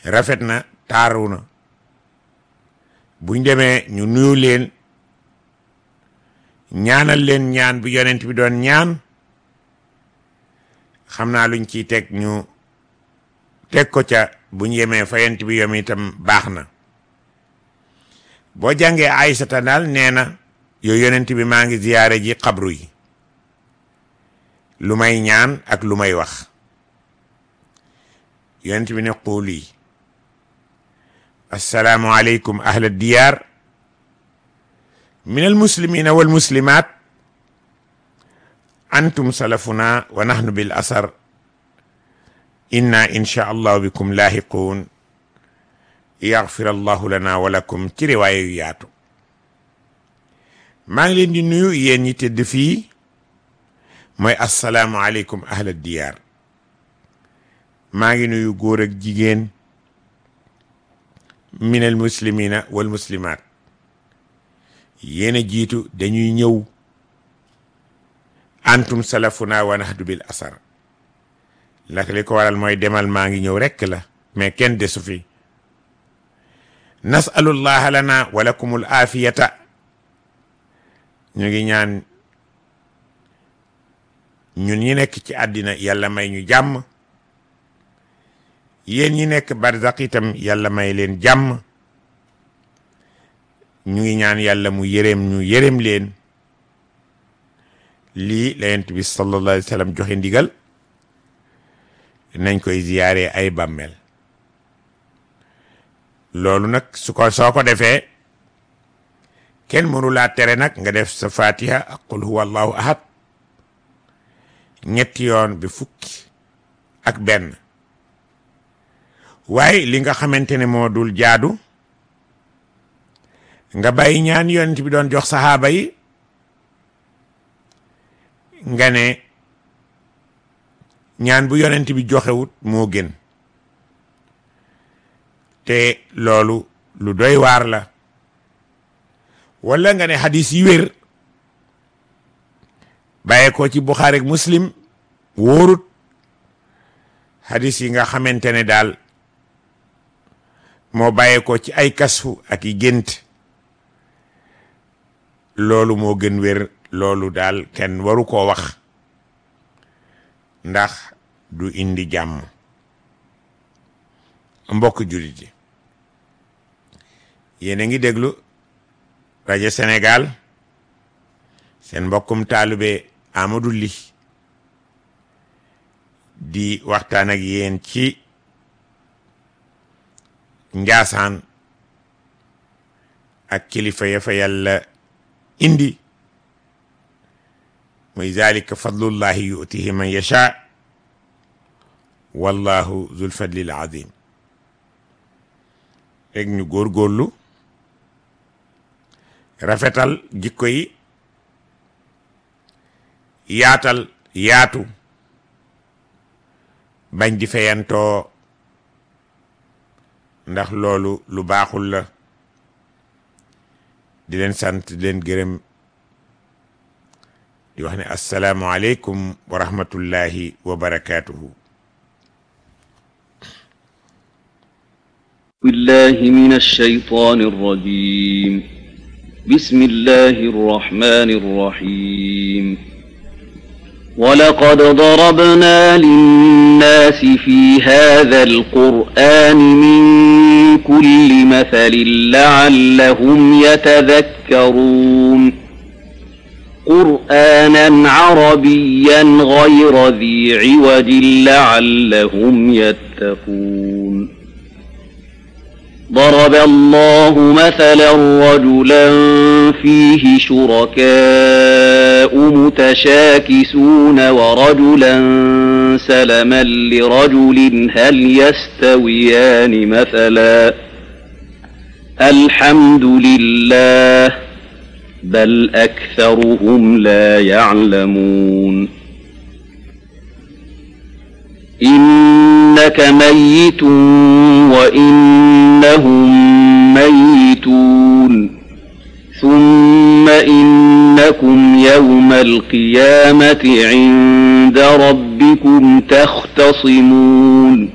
rafet na taaru na buñ demee ñu nuyu leen ñaanal leen ñaan bu yonent bi doon ñaan xam naa luñ ciy teg ñu teg ko ca buñ yemee fa yonent bi yom itam baax na boo jàngee Aysata daal nee na yow yonent bi maa ngi ziyaare ji xabru yi lu may ñaan ak lu may wax yonent bi ne quuli assalaamu aleykum ahla diyaar min almuslimina walmuslimat antum salafuna wa nahnu bil asar inna insha allahu bikum laahiquun yaxfir allahu lana wa lakum ci riwaaya yu yaatu maa ngi leen di nuyu yéen ñi tëdd fii mooy assalaamu aleykum ahla diyaar maa ngi nuyu góor ak jigéen min al muslimina wal muslimaat yéen a jiitu dañuy ñëw antum salafuna wa nahdu bil asar lak li ko waral mooy demal maa ngi ñëw rekk la mais kenn desu fi nasalullaha lana wa lakumul aafiyata ñu ngi ñaan ñun ñi nekk ci àddina yàlla may ñu jàmm yéen ñi nekk barzaq itam yàlla may leen jàmm ñu ngi ñaan yàlla mu yërëm ñu yërëm leen lii la yonent bi sallallahu alayhi wa sallam joxe ndigal nañ koy ziyaare ay bàmmeel loolu nag su ko soo ko defee kenn mënu laa tere nag nga def sa fatiha ak qul huwa allahu ahad ñetti yoon bi fukki ak benn waaye li nga xamante ne moo dul jaadu nga bàyyi ñaan yonent bi doon jox saxaaba yi nga ne ñaan bu yonent bi joxewut moo gën te loolu lu doy waar la wala nga ne xadis yi wér bàyyee ko ci Buxaari ak Muslim wóorut xadis yi nga xamante ne daal moo bàyyee ko ci ay kasfu ak i gént loolu moo gën wér loolu daal kenn waru koo wax ndax du indi jàmm mbokk jullit yi yéen a ngi déglu rajo Sénégal seen mbokkum taalube Amadou Ly di waxtaan ak yéen ci njaasaan ak kilifa ya fa yàlla indi muy zalika fadlullahi yutihi man yasha wallahu zul fadlil azim rek ñu góorgóorlu rafetal jikko yi yaatal yaatu bañ di feyantoo ndax loolu lu baaxul la di leen sant di leen gërëm di wax ne assalaamu aleykum wa rahmatullahi wa barakaatuhu بالله من الشيطان الرجيم بسم الله الرحمن الرحيم ولقد ضربنا للناس في هذا القرآن من كل مثل لعلهم يتذكرون قرآنا عربيا غير ذي عوج لعلهم يتقون ضرب الله مثلا رجلا فيه شركاء متشاكسون ورجلا سلما لرجل هل يستويان مثلا الحمد لله بل أكثرهم لا يعلمون إنك ميت وإنهم ميتون ثم إنكم يوم القيامة عند ربكم تختصمون